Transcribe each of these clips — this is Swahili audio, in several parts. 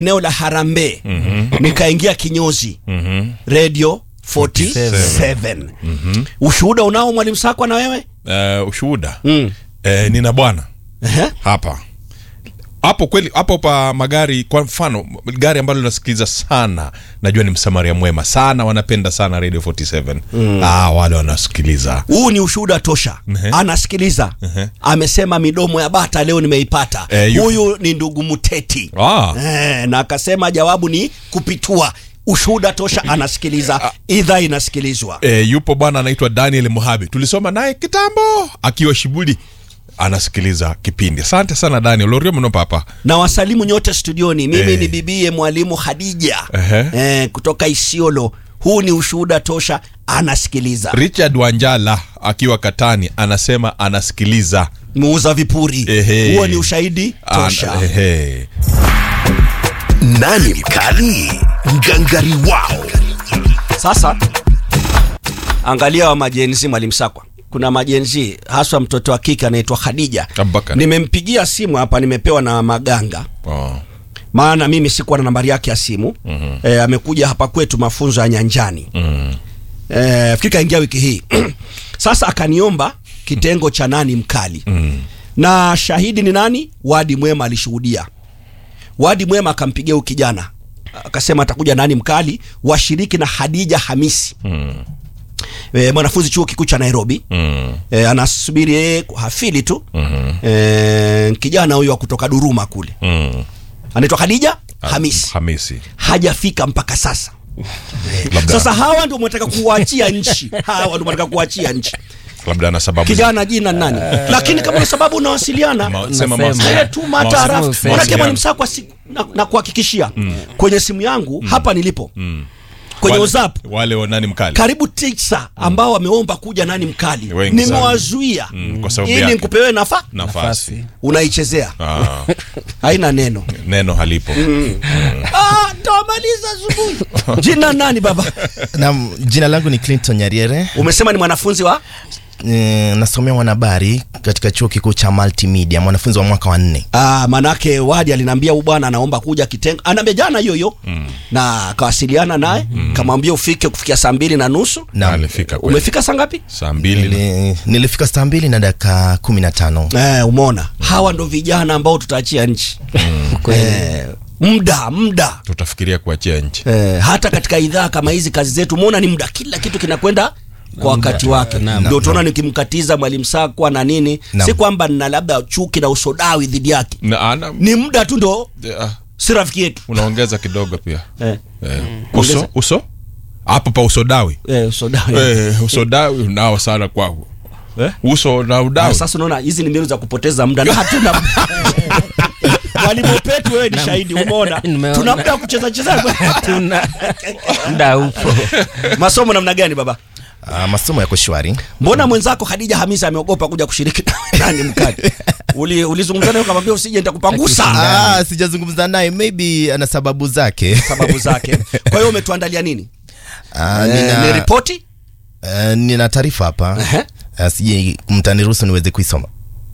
eneo la Harambee nikaingia kinyozi radio 47 ushuhuda unao mwalimu Sakwa na wewe Eh, ushuhuda mm. Eh, nina bwana Ehe. hapa hapo kweli hapo pa magari kwa mfano gari ambalo linasikiliza sana najua ni msamaria mwema sana wanapenda sana radio 47 ah, wale wanasikiliza huu ni ushuhuda tosha Ehe. anasikiliza amesema midomo ya bata leo nimeipata Eh, yu- huyu ni ndugu mteti ah, eh, na akasema jawabu ni kupitua ushuhuda tosha anasikiliza idhaa inasikilizwa e, yupo bwana anaitwa daniel muhabi tulisoma naye kitambo akiwa shibuli anasikiliza kipindi asante sana daniel lorio mno papa na wasalimu nyote studioni mimi Eh. ni bibie mwalimu hadija Ehe. eh, kutoka isiolo huu ni ushuhuda tosha anasikiliza richard wanjala akiwa katani anasema anasikiliza muuza vipuri Ehe. huo ni ushahidi tosha Ana- ehe. Nani mkali? Ngangari wao. Sasa angalia wa majenzi mwalimu Sakwa, kuna majenzi haswa mtoto wa kike anaitwa Khadija. Abubakar. Nimempigia simu hapa, nimepewa na Maganga, Oh. maana mimi sikuwa na nambari yake ya simu mm-hmm. E, amekuja hapa kwetu mafunzo ya nyanjani Mm. e, fikiri kaingia wiki hii sasa akaniomba kitengo cha nani mkali Mm. na shahidi ni nani? Wadi Mwema alishuhudia. Wadi Mwema akampigia huyu kijana akasema atakuja nani mkali, washiriki na Hadija Hamisi Mm. e, mwanafunzi chuo kikuu cha Nairobi Mm. e, anasubiri yeye hafili tu Mhm. e, kijana huyo wa kutoka Duruma kule Mm. anaitwa Hadija Hamisi hamisi hajafika mpaka sasa. labda, Sasa hawa ndio mnataka kuachia nchi, hawa ndio mnataka kuachia nchi. labda ana sababu za- Kijana jina nani? Lakini kama na sababu unawasiliana Ma- Nasema. sema mawasiliano. Haya tu mataarafu. Mawasiliano. Manake mwalimu Sakwa si, na, na kuhakikishia kwenye simu yangu hapa nilipo kwenye Wale- WhatsApp wale wa nani mkali karibu tisa ambao wameomba kuja nani mkali, Wengi sana. nimewazuia Mm, kwa sababu ili yake. nikupewe nafa nafasi unaichezea ah, haina neno neno halipo ah, tamaliza asubuhi jina nani baba na jina langu ni clinton nyariere umesema ni mwanafunzi wa e, nasomea mwanahabari katika chuo kikuu cha multimedia mwanafunzi wa mwaka wa nne ah, manake wadi aliniambia huyu bwana anaomba kuja kitengo anaambia jana hiyo hiyo na akawasiliana naye kamwambia ufike kufikia saa mbili na nusu na alifika kweli. umefika saa ngapi saa mbili na- nili, nilifika saa mbili na dakika kumi na tano eh, umeona hawa ndo vijana ambao tutaachia nchi eh, muda muda tutafikiria kuachia nchi eh, hata katika idhaa kama hizi kazi zetu umeona ni muda kila kitu kinakwenda kwa wakati wake ndio tunaona nikimkatiza mwalimu sakwa na nini Naam. si kwamba nina labda chuki na usodawi dhidi yake Na- ana- ni muda tu ndo ah, si rafiki yetu unaongeza kidogo pia eh, eh. Ongeza. uso uso hapo pa usodawi eh, usodawi eh, usodawi unao sana kwangu Eh? uso na Ah, udawi sasa unaona hizi ni mbinu za kupoteza muda na hatuna muda. mwalimu petu wewe ni shahidi umeona Nimeona. tuna muda wa kucheza cheza tuna muda upo masomo namna gani baba uh, masomo yako shwari mbona mwenzako Khadija Hamisa ameogopa kuja kushiriki nani mkali Uli- ulizungumza naye ukamwambia usije nitakupangusa ah, sijazungumza naye maybe ana sababu zake sababu zake kwa hiyo umetuandalia nini Ah, Eh, nina, ni ripoti eh, nina taarifa hapa Ehe. uh, sije mtaniruhusu niweze kuisoma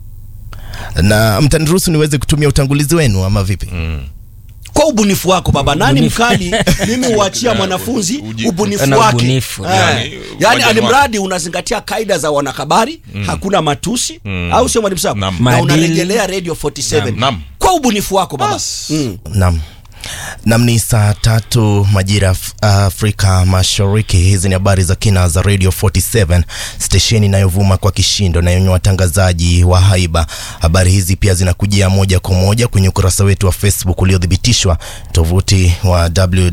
na mtaniruhusu niweze kutumia utangulizi wenu ama vipi kwa ubunifu wako baba nani mkali mimi huachia mwanafunzi uji- ubunifu ana wake ubunifu, Eh, yani, yani waja alimradi unazingatia kaida za wanahabari hakuna matusi au sio mwalimu Sakwa? Naam. na Maadili. unarejelea radio 47 Naam, naam. kwa ubunifu wako baba Bas. mm. Nam. Nam ni saa tatu majira Af- Afrika Mashariki. Hizi ni habari za kina za Radio 47 stesheni inayovuma kwa kishindo na yenye watangazaji wa haiba. Habari hizi pia zinakujia moja kwa moja kwenye ukurasa wetu wa Facebook uliothibitishwa, tovuti wa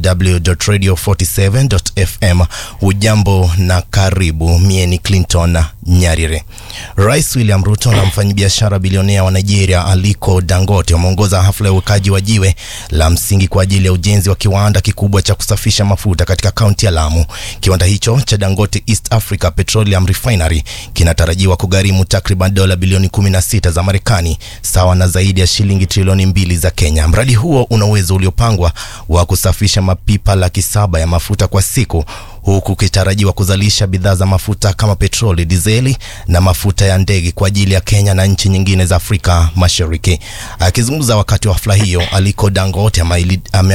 www.radio47.fm. Ujambo na karibu, mie ni Clinton Nyarire. Rais William Ruto na mfanyabiashara bilionea wa Nigeria Aliko Dangote wameongoza hafla ya uwekaji wa jiwe la msingi kwa ajili ya ujenzi wa kiwanda kikubwa cha kusafisha mafuta katika kaunti ya Lamu. Kiwanda hicho cha Dangote East Africa Petroleum Refinery kinatarajiwa kugharimu takriban dola bilioni 16 za Marekani, sawa na zaidi ya shilingi trilioni mbili za Kenya. Mradi huo una uwezo uliopangwa wa kusafisha mapipa laki saba ya mafuta kwa siku huku ukitarajiwa kuzalisha bidhaa za mafuta kama petroli, dizeli na mafuta ya ndege kwa ajili ya Kenya na nchi nyingine za Afrika Mashariki. Akizungumza wakati wa hafla hiyo, Aliko Dangote ameahidi